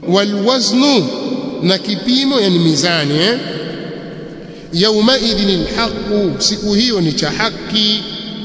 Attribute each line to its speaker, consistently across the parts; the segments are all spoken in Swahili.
Speaker 1: walwaznu na kipimo yani mizani eh yaumaidhin alhaqu siku hiyo ni cha haki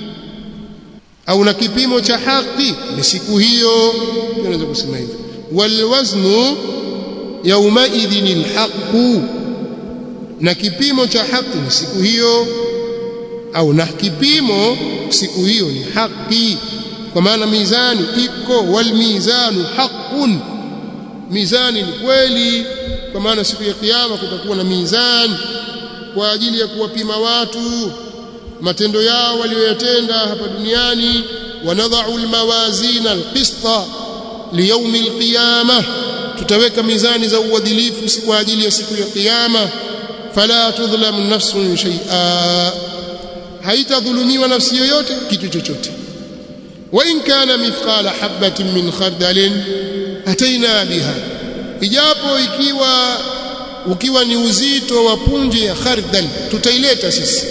Speaker 1: au na kipimo cha haki ni siku hiyo tunaweza kusema hivyo walwaznu yaumaidhin alhaqu na kipimo cha haki ni siku hiyo au na kipimo siku hiyo ni haki kwa maana mizani iko wal mizanu haqqun mizani ni kweli kwa maana siku ya kiyama kutakuwa na mizani kwa ajili ya kuwapima watu matendo yao walioyatenda hapa duniani wanadha'u almawazina alqista liyawmi alqiyamah tutaweka mizani za uadilifu kwa ajili ya siku ya kiyama fala tudhlamu nafsun shay'a haitadhulumiwa nafsi yoyote kitu chochote wa in kana mithqala habatin min khardalin ataina biha ijapo ikiwa ukiwa ni uzito wa punje ya khardal tutaileta sisi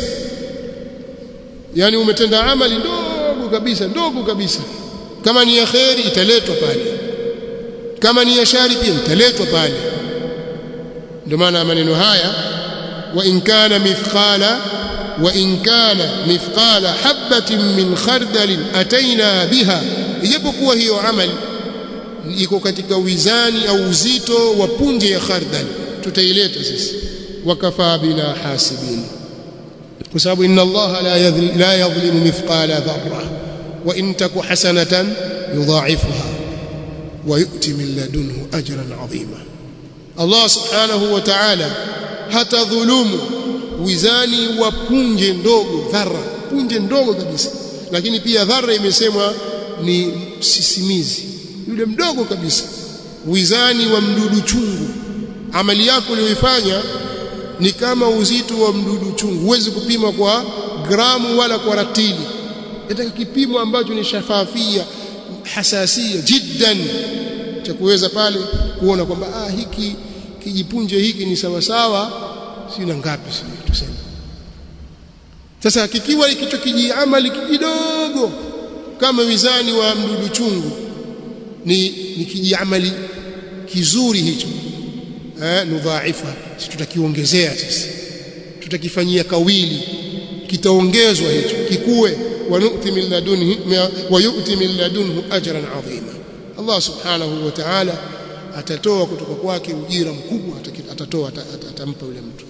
Speaker 1: yani umetenda amali ndogo kabisa ndogo kabisa kama ni ya khairi italetwa pale kama ni ya shari pia italetwa pale ndio maana maneno haya wa in kana mithqala wa in kana mithqala habatin min khardalin ataina biha ijapokuwa hiyo amali iko katika wizani au uzito wa punje ya khardal tutaileta sisi wakafaa bina hasibin kwa sababu inna allaha la yadhlimu mithqala dharra wa in taku hasanatan yudha'ifuha wa yu'ti min ladunhu ajran 'azima Allah subhanahu wa ta'ala hata dhulumu wizani wa punje ndogo dharra punje ndogo kabisa lakini pia dharra imesemwa ni sisimizi yule mdogo kabisa wizani wa mdudu chungu amali yako uliyoifanya ni kama uzito wa mdudu chungu huwezi kupima kwa gramu wala kwa ratili nataka kipimo ambacho ni shafafia hasasia jiddan cha kuweza pale kuona kwamba ah hiki kijipunje hiki ni sawa sawa sina ngapi sio tuseme sasa kikiwa kicho kijiamali kidogo kama wizani wa mdudu chungu ni ni kijiamali kizuri hicho eh nudhaifa sisi tutakiongezea sisi tutakifanyia kawili kitaongezwa hicho kikue wanuti min ladunhi wa yu'ti min ladunhu ajran adhima Allah subhanahu wa ta'ala atatoa kutoka kwake ujira mkubwa atatoa atampa yule mtu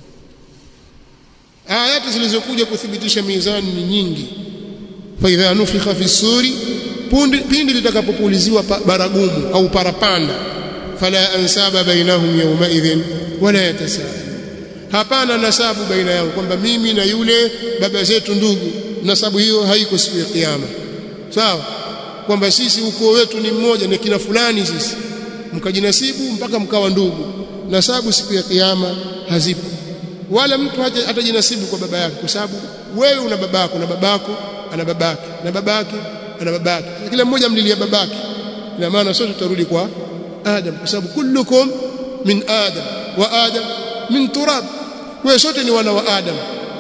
Speaker 1: ayati zilizokuja kuthibitisha mizani ni nyingi fa idha nufikha fi suri pindi litakapopuliziwa baragumu au parapanda fala ansaba bainahum yawma idhin wala yatasaalu hapana nasabu baina yao kwamba mimi na yule baba zetu ndugu nasabu hiyo haiko siku ya kiyama sawa kwamba sisi ukoo wetu ni mmoja na kina fulani sisi mkajinasibu mpaka mkawa ndugu nasabu siku ya kiyama hazipo wala mtu hatajinasibu kwa baba yake kwa sababu wewe una babako na babako ana babake na babake ana babake kila mmoja mlilia babake ina maana sote tutarudi kwa Adam kwa sababu kullukum min Adam wa Adam min turab wewe sote ni wana wa Adam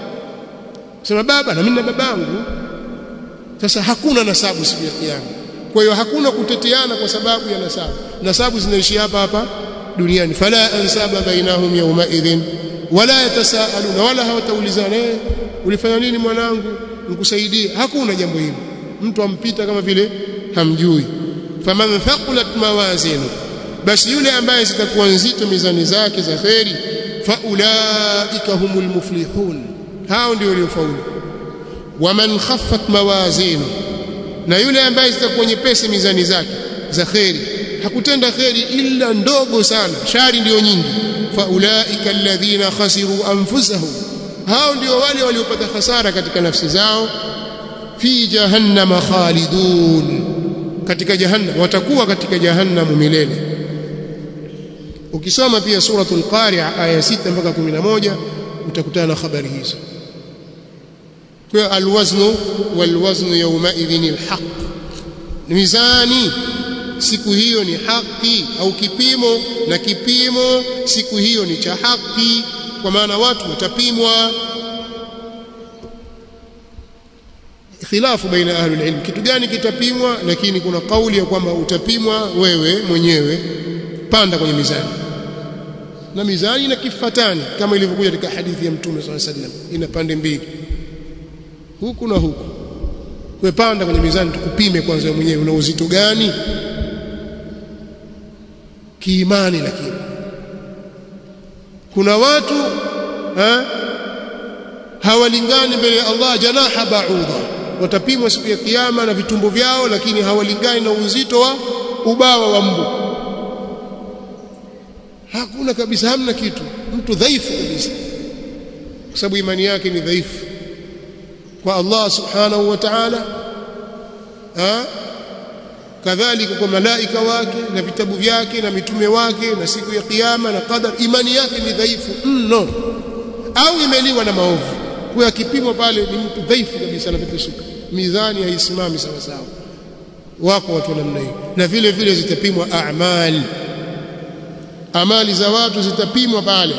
Speaker 1: sema baba na mimi na babangu sasa hakuna nasabu siku ya kiyama kwa hiyo hakuna kuteteana kwa sababu ya nasabu nasabu zinaishi hapa hapa duniani fala ansaba bainahum yawma idhin wala yatasaaluna wala hawataulizana eh ulifanya nini mwanangu nikusaidie hakuna jambo hilo mtu ampita kama vile hamjui faman thaqulat mawazinu basi yule ambaye zitakuwa nzito mizani zake za kheri faulaika humul muflihun hao ndio waliofaulu waman khaffat mawazinu na yule ambaye zitakuwa nyepesi mizani zake za kheri hakutenda kheri illa ndogo sana shari ndiyo nyingi faulaika alladhina khasiru anfusahum hao ndio wale waliopata hasara katika nafsi zao fi jahannama khalidun katika jahannam watakuwa katika jahannam milele ukisoma pia suratul qari'a aya 6 mpaka 11 utakutana na habari hizo kwa alwaznu walwaznu yawma idhin alhaq mizani siku hiyo ni haki au kipimo na kipimo siku hiyo ni cha haki kwa maana watu watapimwa khilafu baina ahli ilm kitu gani kitapimwa lakini kuna kauli ya kwamba utapimwa wewe mwenyewe kupanda kwenye mizani na mizani ina kifatani kama ilivyokuja katika hadithi ya mtume sallallahu alaihi wasallam ina pande mbili huku na huku wewe panda kwenye mizani tukupime kwanza wewe mwenyewe una uzito gani kiimani lakini kuna watu ha, hawalingani mbele ya Allah janaha ba'udha watapimwa siku ya kiyama na vitumbo vyao lakini hawalingani na uzito wa ubawa wa mbu hakuna kabisa hamna kitu mtu dhaifu kabisa kwa sababu imani yake ni dhaifu kwa Allah subhanahu wa ta'ala kadhalika kwa malaika wake na vitabu vyake na mitume wake na siku ya kiyama na qadar imani yake ni dhaifu mno au imeliwa na maovu kwa kipimo pale ni mtu dhaifu kabisa na vipesuka mizani haisimami sawa sawa wako watu namna hiyo na vile vile zitapimwa a'mal amali za watu zitapimwa pale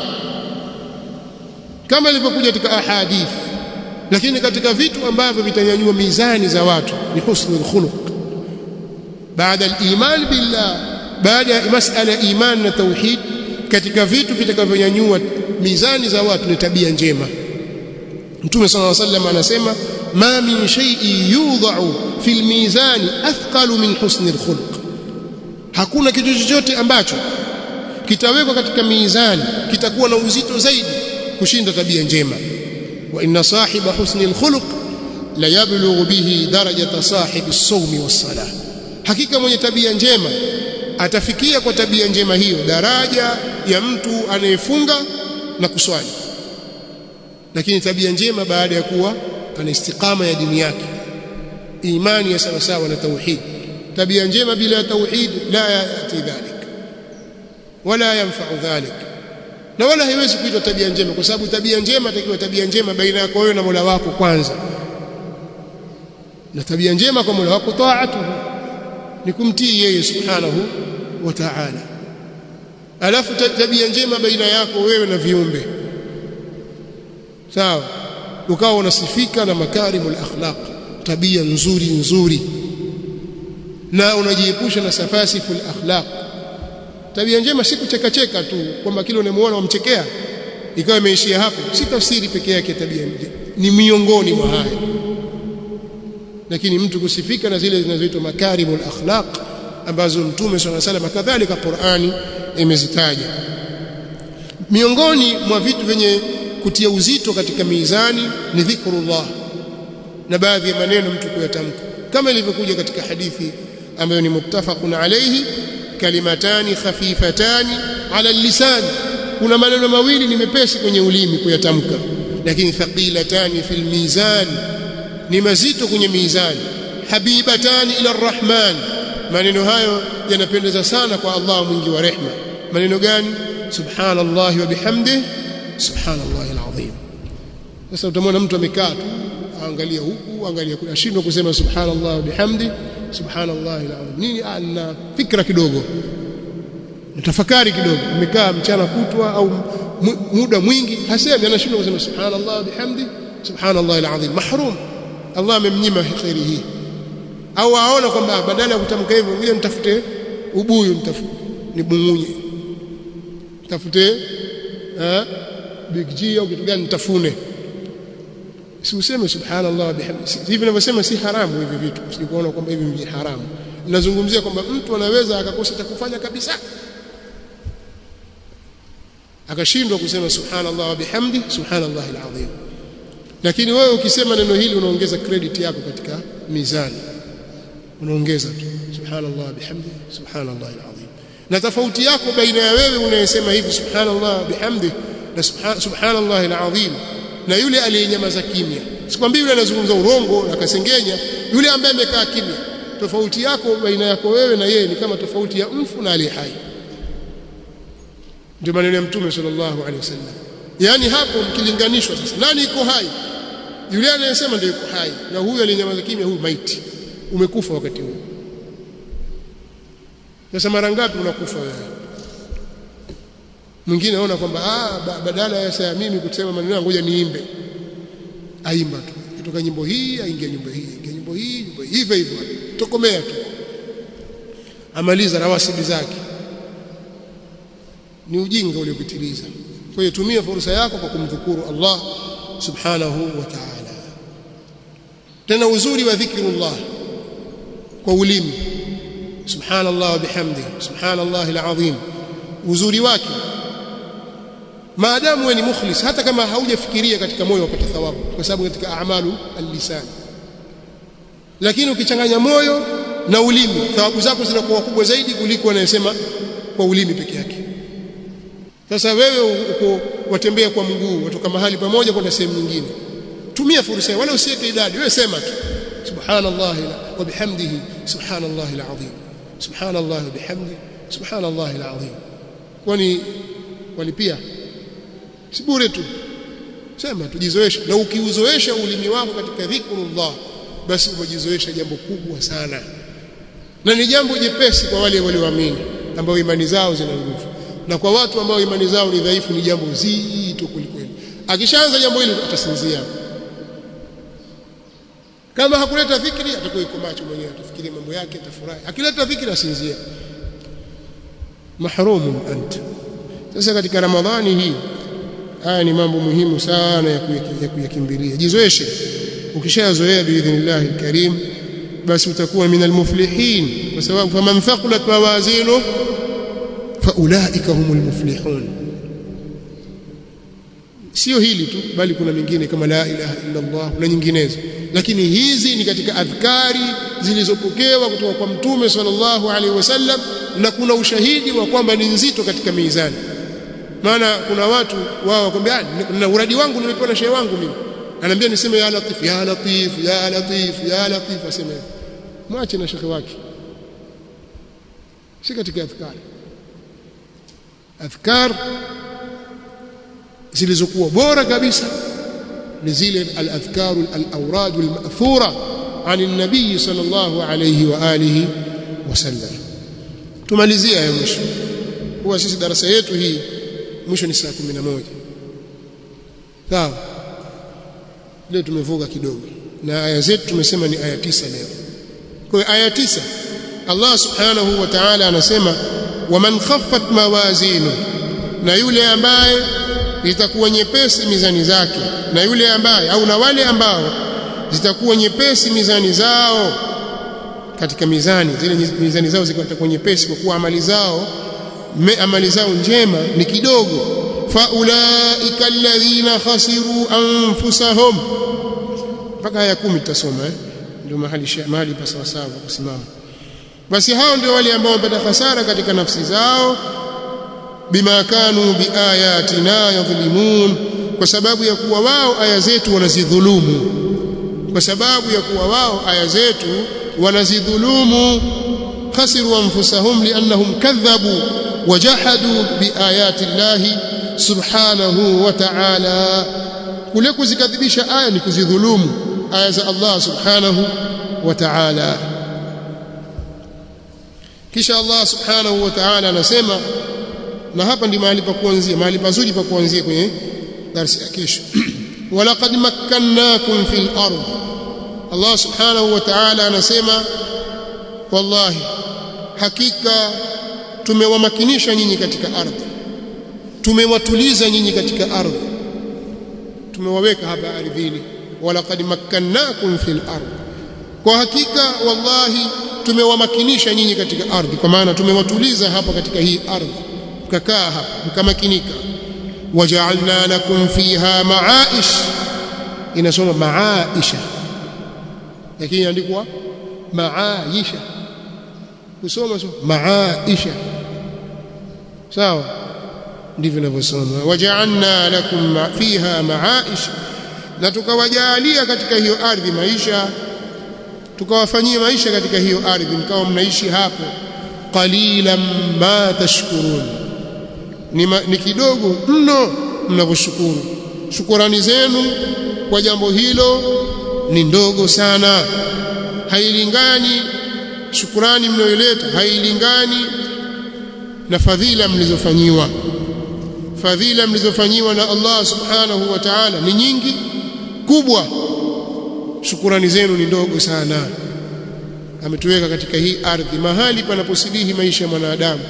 Speaker 1: kama ilivyokuja katika ahadith lakini katika vitu ambavyo vitanyanyua mizani za watu ni husnul khuluq baada al-iman billah baada ya masala ya iman na tauhid katika vitu vitakavyonyanyua mizani za watu ni tabia njema Mtume صلى الله عليه وسلم anasema ma min shay'in yudha'u fil mizani athqalu min husni al-khuluq hakuna kitu chochote ambacho kitawekwa katika mizani kitakuwa na uzito zaidi kushinda tabia njema wa inna sahiba husni al-khuluq la yablughu bihi darajata sahibi as-sawmi was-salah hakika mwenye tabia njema atafikia kwa tabia njema hiyo daraja ya mtu anayefunga na kuswali lakini tabia njema baada ya kuwa ana istiqama ya dini yake imani ya sawa sawa na tauhid tabia njema bila tauhid la yati dhalik wala yanfa'u dhalik na wala haiwezi kuitwa tabia njema kwa sababu tabia njema takiwa tabia njema baina yako wewe na Mola wako kwanza na tabia njema kwa Mola wako taatuhu ni kumtii yeye subhanahu wa ta'ala alafu tabia njema baina yako wewe na viumbe sawa ukawa unasifika na makarimul akhlaq tabia nzuri nzuri na unajiepusha na safasiful akhlaq tabia njema si kuchekacheka tu kwamba kile unamuona wamchekea ikawa imeishia hapo si tafsiri peke yake tabia ni miongoni mwa haya lakini mtu kusifika na zile zinazoitwa makarimul akhlaq ambazo mtume swalla salam kadhalika Qur'ani imezitaja miongoni mwa vitu vyenye kutia uzito katika mizani ni dhikrullah na baadhi ya maneno mtu kuyatamka kama ilivyokuja katika hadithi ambayo ni muttafaqun alayhi kalimatani khafifatani ala lisan kuna maneno mawili ni mepesi kwenye ulimi kuyatamka lakini thaqilatani fil mizan ni mazito kwenye mizani habibatani ila arrahman maneno hayo yanapendeza sana kwa Allah mwingi wa rehma maneno gani subhanallahi wa bihamdihi subhanallahi alazim sasa utamwona mtu amekaa tu angalia huku angalia kule ashindwa kusema subhanallahi wa bihamdi subhanallahi alazim nini ana fikra kidogo natafakari kidogo amekaa mchana kutwa au muda mwingi hasemi anashindwa kusema subhanallahi wa bihamdi subhanallahi alazim mahrum Allah amemnyima khairi hii au aona kwamba badala ya kutamka hivyo ngoja nitafute ubuyu nitafute nibungunye tafute eh big G au kitu gani nitafune si useme subhanallah bihamdi hivi ninavyosema si haramu hivi vitu usikuona kwamba hivi ni haramu ninazungumzia kwamba mtu anaweza akakosa cha kufanya kabisa akashindwa kusema subhanallah wa bihamdi subhanallah alazim lakini wewe ukisema neno hili unaongeza credit yako katika mizani unaongeza tu subhanallah bihamdi subhanallah alazim na tofauti yako baina ya wewe unayesema hivi subhanallah bihamdi na subhanallah alazim na yule aliyenyamaza kimya sikwambii yule anazungumza urongo na kasengenya yule ambaye amekaa kimya tofauti yako baina yako wewe na yeye ni kama tofauti ya mfu na aliye hai ndio maneno ya mtume sallallahu alaihi wasallam yani hapo mkilinganishwa sasa nani iko hai yule anayesema ndio yuko hai na huyu aliyenyamaza kimya huyu maiti umekufa wakati huo sasa mara ngapi unakufa wewe mwingine anaona kwamba ah badala ya saa mimi kusema maneno ngoja niimbe aimba tu kutoka nyimbo hii aingia nyimbo hii aingia nyimbo hii nyimbo hivyo hivyo tokomea tu amaliza rawasibi zake ni ujinga uliopitiliza kwa hiyo tumia fursa yako kwa kumdhukuru Allah subhanahu wa ta'ala tena uzuri wa dhikrullah kwa ulimi subhanallah wa bihamdihi subhanallah alazim uzuri wake maadamu wewe ni mukhlis hata kama haujafikiria katika moyo upata thawabu kwa sababu katika a'malu al-lisan lakini ukichanganya moyo na ulimi thawabu zako zinakuwa kubwa zaidi kuliko anayesema kwa ulimi peke yake sasa wewe uko watembea kwa mguu watoka mahali pamoja kwenda sehemu nyingine tumia fursa wala usiweke idadi wewe sema tu subhanallah wa bihamdihi subhanallah alazim subhanallah wa bihamdihi subhanallah alazim kwani walipia si bure tu sema tujizoeshe na ukiuzoesha ulimi wako katika dhikrullah basi umejizoesha jambo kubwa sana na ni jambo jepesi kwa wale walioamini ambao imani zao zina nguvu na kwa watu ambao imani zao ni dhaifu ni jambo zito kulikweli akishaanza jambo hilo atasinzia kama hakuleta dhikri atakuwa yuko macho mwenyewe atafikiria mambo yake atafurahi akileta dhikri asinzia mahrumun anta sasa katika ramadhani hii haya ni mambo muhimu sana ya kuyakimbilia jizoeshe ukishazoea biidhnillah alkarim basi utakuwa min almuflihin kwa sababu faman thaqulat mawazinu faulaika humul muflihun sio hili tu bali kuna mingine kama la ilaha illa Allah na nyinginezo lakini hizi ni katika adhkari zilizopokewa kutoka kwa mtume sallallahu alaihi wasallam na kuna ushahidi wa kwamba ni nzito katika mizani maana kuna watu wao wakwambia na uradi wangu nimepewa na shehe wangu mimi anaambia niseme ya latif ya latif ya latif ya latif aseme mwache na shekhe wake si katika adhkar adhkar zilizokuwa bora kabisa ni zile al-adhkar al-awrad al-ma'thura عن النبي صلى الله عليه واله وسلم tumalizia ya mwisho huwa sisi darasa yetu hii mwisho ni saa 11 sawa leo tumevuka kidogo na aya zetu tumesema ni aya tisa leo kwa hiyo aya tisa Allah subhanahu wa ta'ala anasema waman khaffat mawazinu na yule ambaye itakuwa nyepesi mizani zake na yule ambaye au na wale ambao zitakuwa nyepesi mizani zao katika mizani zile mizani zao zitakuwa nyepesi kwa kuwa amali zao me, amali zao njema ni kidogo faulaika alladhina khasiru anfusahum mpaka aya 10 tutasoma eh ndio mahali mahali pa sawa sawa kusimama basi hao ndio wale ambao wamepata hasara katika nafsi zao bima kanu biayatina yadhlimun kwa sababu ya kuwa wao aya zetu wanazidhulumu kwa sababu ya kuwa wao aya zetu wanazidhulumu khasiru anfusahum liannahum kadhabu wajahadu biayati llahi subhanahu wa ta'ala kule kuzikadhibisha aya ni kuzidhulumu aya za Allah subhanahu wa ta'ala kisha Allah subhanahu wa ta'ala anasema na hapa ndi mahali pa kuanzia mahali pazuri pa kuanzia kwenye darasa ya kesho walaqad makkannakum fil ardh Allah subhanahu wa ta'ala anasema wallahi hakika tumewamakinisha nyinyi katika ardhi tumewatuliza nyinyi katika ardhi tumewaweka hapa ardhini walaqad makkannakum fil ardh kwa hakika wallahi tumewamakinisha nyinyi katika ardhi kwa maana tumewatuliza hapa katika hii ardhi mkakaa hapa mkamakinika waja'alna lakum fiha ma'aish inasoma ma'aisha lakini inaandikwa ma'aisha kusoma so ma'aisha sawa ndivyo inavyosoma waja'alna lakum fiha ma'aish na tukawajalia katika hiyo ardhi maisha tukawafanyia maisha katika hiyo ardhi mkawa mnaishi hapo qalilan ma tashkurun ni, ma, ni kidogo mno mnavyoshukuru shukurani zenu kwa jambo hilo ni ndogo sana hailingani shukurani mnayoleta hailingani na fadhila mlizofanyiwa fadhila mlizofanyiwa na Allah subhanahu wa ta'ala ni nyingi kubwa shukurani zenu ni ndogo sana ametuweka katika hii ardhi mahali panaposilihi maisha ya mwanadamu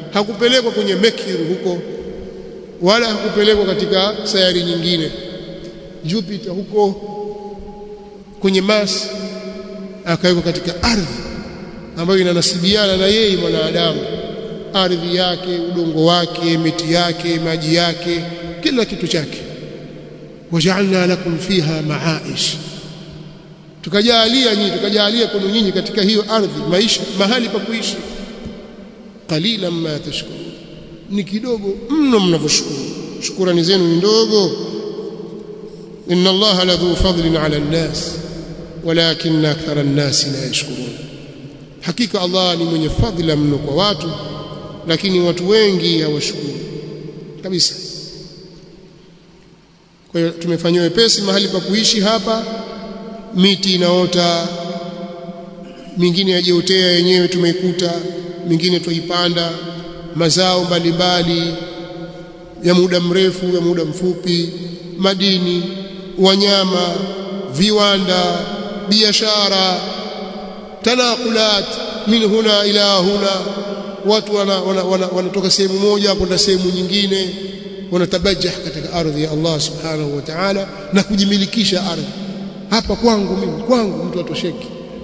Speaker 1: hakupelekwa kwenye Mercury huko wala hakupelekwa katika sayari nyingine Jupiter huko kwenye Mars akawekwa katika ardhi ambayo inanasibiana na yeye mwanadamu ardhi yake udongo wake miti yake maji yake kila kitu chake waja'alna lakum fiha ma'aish tukajalia nyinyi tukajalia kwenu nyinyi katika hiyo ardhi maisha mahali pa kuishi qalilan ma tashkurun ni kidogo mno mnavyoshukuru shukrani zenu ni ndogo inna allaha ladhu fadlin ala an-nas walakin akthara an-nas la yashkurun hakika allah ni mwenye fadhila mno kwa watu lakini watu wengi hawashukuru kabisa kwa hiyo tumefanywa wepesi mahali pa kuishi hapa miti inaota mingine yajiotea yenyewe tumeikuta mingine tuipanda mazao mbalimbali ya muda mrefu ya muda mfupi madini wanyama viwanda biashara tanakulat min huna ila huna watu wanatoka wana, wana, wana sehemu moja kwenda sehemu nyingine wanatabajah katika ardhi ya Allah subhanahu wa ta'ala na kujimilikisha ardhi hapa kwangu mimi kwangu mtu atosheki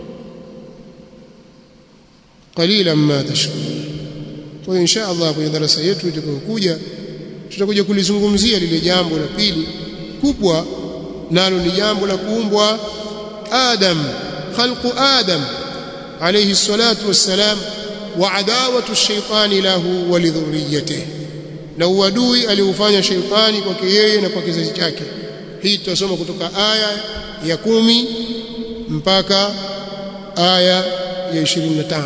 Speaker 1: qalilan ma tashkurun kwa hiyo insha Allah kwenye darasa yetu itakayokuja tutakuja kulizungumzia lile jambo la pili kubwa nalo ni jambo la kuumbwa Adam khalqu Adam alayhi salatu wassalam wa adawatu ash-shaytani lahu wa lidhurriyyatihi na uadui aliufanya sheitani kwake yeye na kwa kizazi chake hii tutasoma kutoka aya ya kumi mpaka aya ya 25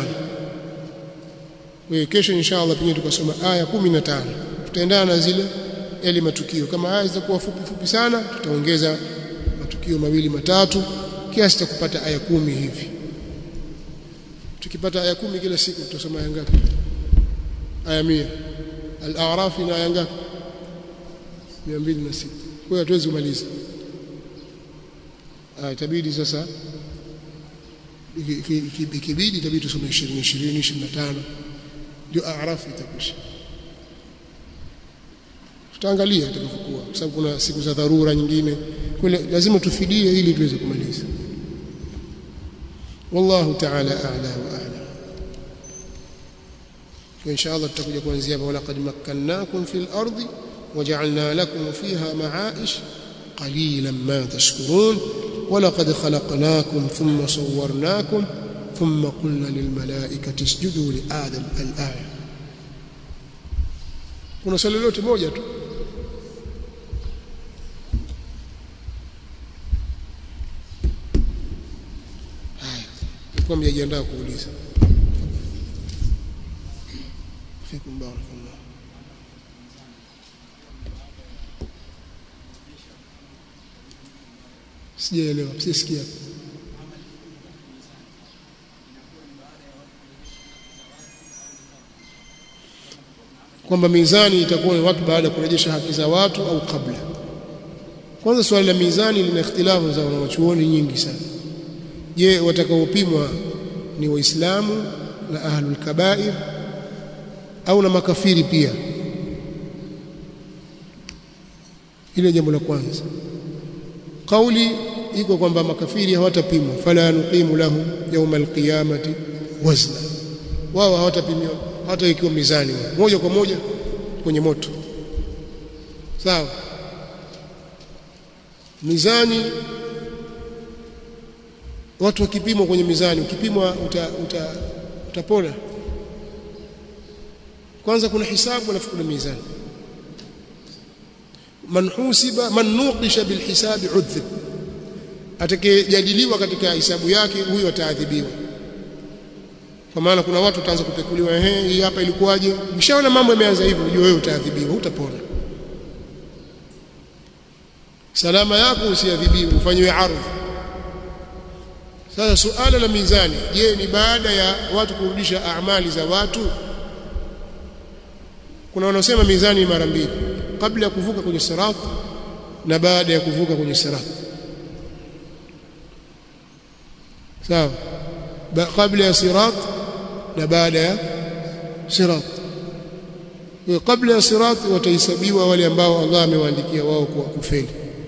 Speaker 1: wewe kesho inshallah pengine tukasoma aya 15 tutaendana na zile yale matukio kama aya zitakuwa fupi fupi sana tutaongeza matukio mawili matatu kiasi cha kupata aya kumi hivi tukipata aya kumi kila siku tutasoma aya ngapi aya 100 al-a'raf ina aya ngapi 206 kwa hiyo hatuwezi kumaliza ah itabidi sasa ikibidi itabidi tusome 20 20 25 ndio a'raf itakwisha tutaangalia itakapokuwa kwa sababu kuna siku za dharura nyingine kwa lazima tufidie ili tuweze kumaliza wallahu ta'ala a'la wa a'lam وإن شاء الله تتكوجا kuanzia hapa walaqad makkannakum fil ardi waja'alna lakum fiha ma'aish qalilan ma tashkurun ولقد خلقناكم ثم صورناكم ثم قلنا للملائكة اسجدوا لآدم الآية kuna swali lolote moja tu haya nilikuwa mjajiandaa kuuliza fikum barakallah sijaelewa sisikia kwamba mizani itakuwa ni watu baada ya kurejesha haki za watu au kabla kwanza swali la mizani lina ikhtilafu za wanachuoni nyingi sana je watakaopimwa ni waislamu na ahlul kabair au na makafiri pia ile jambo la kwanza kauli iko kwamba makafiri hawatapimwa fala nuqimu lahu yawma alqiyamati wazna wao hawatapimiwa hata ikiwa mizani wao moja kwa moja kwenye moto sawa mizani watu wakipimwa kwenye mizani ukipimwa uta, uta, utapona kwanza kuna hisabu alafu kuna mizani man husiba man nuqisha bil hisabi udhib atakayejadiliwa katika hisabu yake huyo ataadhibiwa kwa maana kuna watu wataanza kupekuliwa ehe hii hapa ilikuwaje ukishaona mambo yameanza hivyo unajua wewe utaadhibiwa utapona salama yako usiadhibiwe ufanywe ardhi sasa suala la mizani je ni baada ya watu kurudisha amali za watu kuna wanaosema mizani mara mbili kabla ya kuvuka kwenye sirat na baada ya kuvuka kwenye sirat sawa kabla ya sirat na baada ya sirat kwa kabla ya sirati watahesabiwa wale ambao Allah amewaandikia wao kwa kufeli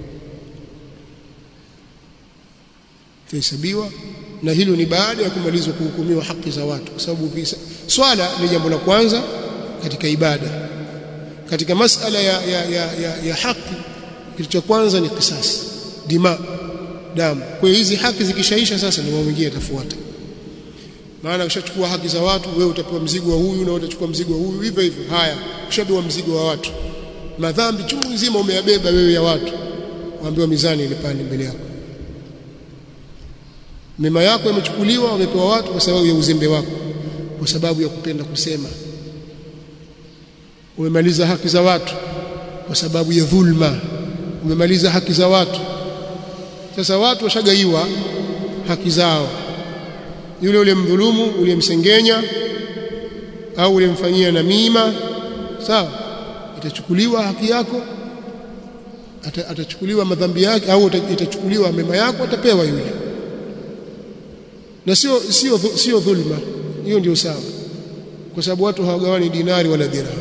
Speaker 1: tahesabiwa na hilo ni baada ya kumalizwa kuhukumiwa haki za watu kwa sababu swala ni jambo la kwanza katika ibada katika masala ya, ya, ya, ya, ya haki kitu cha kwanza ni kisasi dima damu kwa hiyo hizi haki zikishaisha sasa ni mambo mengine yatafuata maana ukishachukua haki za watu wewe utapewa mzigo wa huyu na utachukua mzigo wa huyu hivyo hivyo haya ushapewa mzigo wa watu madhambi chungu nzima umeyabeba wewe ya watu waambiwa mizani ile pale mbele yako mema yako yamechukuliwa wamepewa watu kwa sababu ya uzembe wako kwa sababu ya kupenda kusema umemaliza haki za watu kwa sababu ya dhulma umemaliza haki za watu sasa watu washagaiwa haki zao yule ule mdhulumu uliyemsengenya au uliyemfanyia namima sawa itachukuliwa haki yako ata, atachukuliwa madhambi yake au itachukuliwa mema yako atapewa yule na sio sio sio dhulma hiyo ndio sawa kwa sababu watu hawagawani dinari wala dirham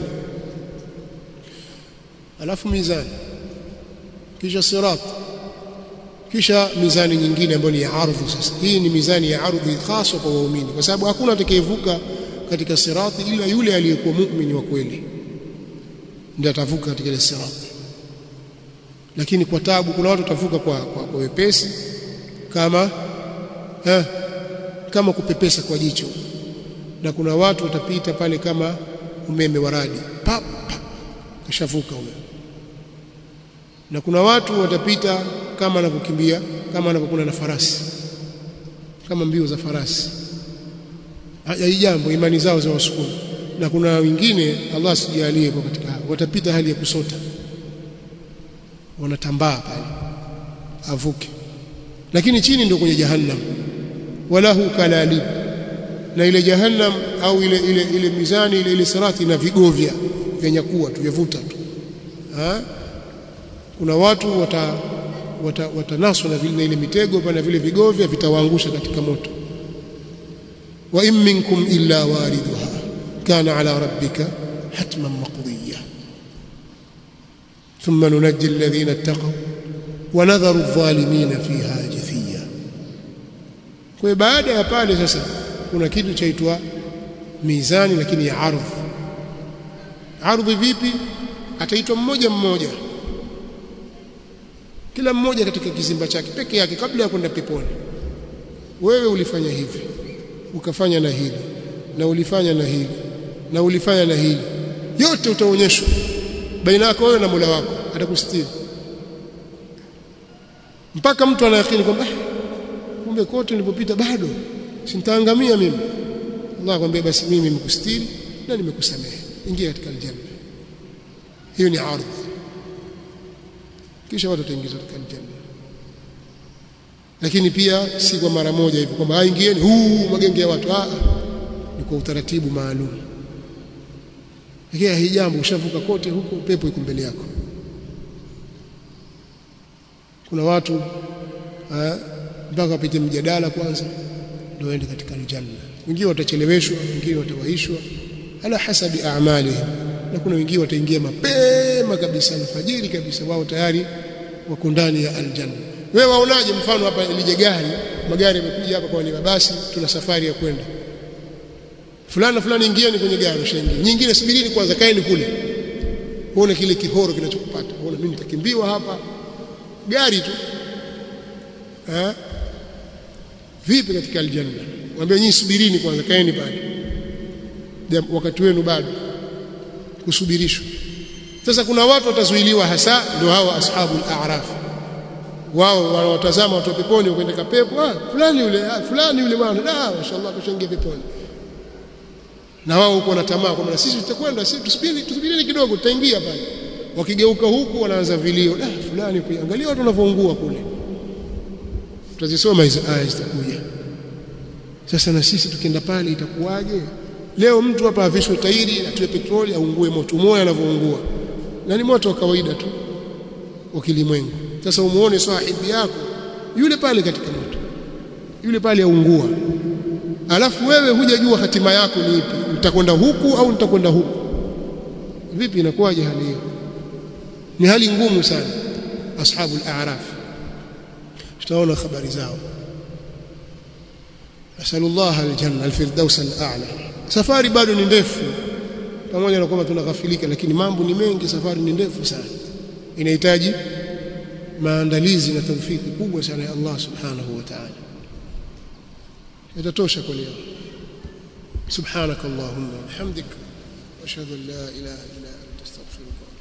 Speaker 1: alafu mizani kisha sirat kisha mizani nyingine ambayo ni ya ardhi sasa hii ni mizani ya ardhi hasa kwa waumini kwa sababu hakuna atakayevuka katika sirati ila yule aliyekuwa muumini wa kweli ndiye atavuka katika ile sirati lakini kwa tabu kuna watu watavuka kwa, kwa, kwa wepesi kama eh, kama kupepesa kwa jicho na kuna watu watapita pale kama umeme wa radi pap, pap kashavuka huyo na kuna watu watapita kama anavyokimbia kama anavyokuwa na farasi kama mbio za farasi hii jambo imani zao za wasukuma na kuna wengine Allah sijalie kwa katika watapita hali ya kusota wanatambaa pale avuke lakini chini ndio kwenye jahannam walahu kalalib na ile jahannam au ile ile ile mizani ile ile sirati na vigovya vya nyakua tu vyavuta tu ha? kuna watu wata watanaswa wata na vile ile mitego na vile vigovya vitawaangusha katika moto wa in minkum illa wariduha kana ala rabbika hatman maqdiya thumma nunajji alladhina ittaqaw wa nadharu adh-dhalimina fiha jithiya kwa baada ya pale sasa kuna kitu chaitwa mizani lakini ya ardhi ardhi vipi ataitwa mmoja mmoja kila mmoja katika kizimba chake peke yake kabla ya kwenda peponi wewe ulifanya hivi ukafanya na hili na ulifanya na hili na ulifanya na hili yote utaonyeshwa baina yako wewe na Mola wako atakustiri mpaka mtu anayakini kwamba kumbe kote nilipopita bado sintaangamia mimi Allah akwambia basi mimi nimekustiri na nimekusamehe ingia katika aljanna hiyo ni ardhi kisha watu wataingizwa katika aljanna lakini pia si kwa mara moja hivyo kwamba aingieni huu magenge ya watu ah ni kwa utaratibu maalum lakini hii jambo ushavuka kote huko pepo iko mbele yako kuna watu mpaka wapite mjadala kwanza ndio waende katika aljanna wengine watacheleweshwa wengine watawaishwa ala hasabi a'malihim na kuna wengine wataingia mapema kabisa alfajiri kabisa wao tayari wako ndani ya aljanna wewe waonaje mfano hapa lije gari magari yamekuja hapa kwa ni mabasi tuna safari ya kwenda fulani fulani ingieni kwenye gari ushaingia nyingine subirini kwanza kaeni kule uone kile kihoro kinachokupata uone mimi nitakimbiwa hapa gari tu eh vipi katika aljanna mwambie nyinyi subirini kwanza kaeni pale wakati wenu bado kusubirishwa sasa kuna watu watazuiliwa hasa ndio hao ashabu al-a'raf wao wanawatazama watu peponi kwenda pepo ah fulani yule ah fulani yule bwana ah mashaallah tushaingia peponi na wao huko na tamaa kwamba sisi tutakwenda sisi tusubiri tusubirini kidogo tutaingia pale wakigeuka huku wanaanza vilio ah fulani angalia watu wanavyoungua kule tutazisoma hizo aya zitakuja sasa na sisi tukienda pale itakuwaje leo mtu hapa avishwe tairi atiwe petroli aungue moto moyo anavyoungua na ni moto wa kawaida tu wa kilimwengu sasa umuone sahibi yako yule pale katika moto yule pale aungua alafu wewe hujajua hatima yako ni ipi utakwenda huku au nitakwenda huku vipi inakuwaje hali hiyo ni hali ngumu sana ashabu al-a'raf tutaona habari zao nasallallahu aljanna alfirdaus al'ala safari bado ni ndefu pamoja na kwamba tunaghafilika lakini mambo ni mengi safari ni ndefu sana inahitaji maandalizi na tawfiki kubwa sana ya Allah subhanahu wa ta'ala itatosha kwa leo subhanakallahumma wa bihamdik wa ashhadu an la ilaha illa anta astaghfiruka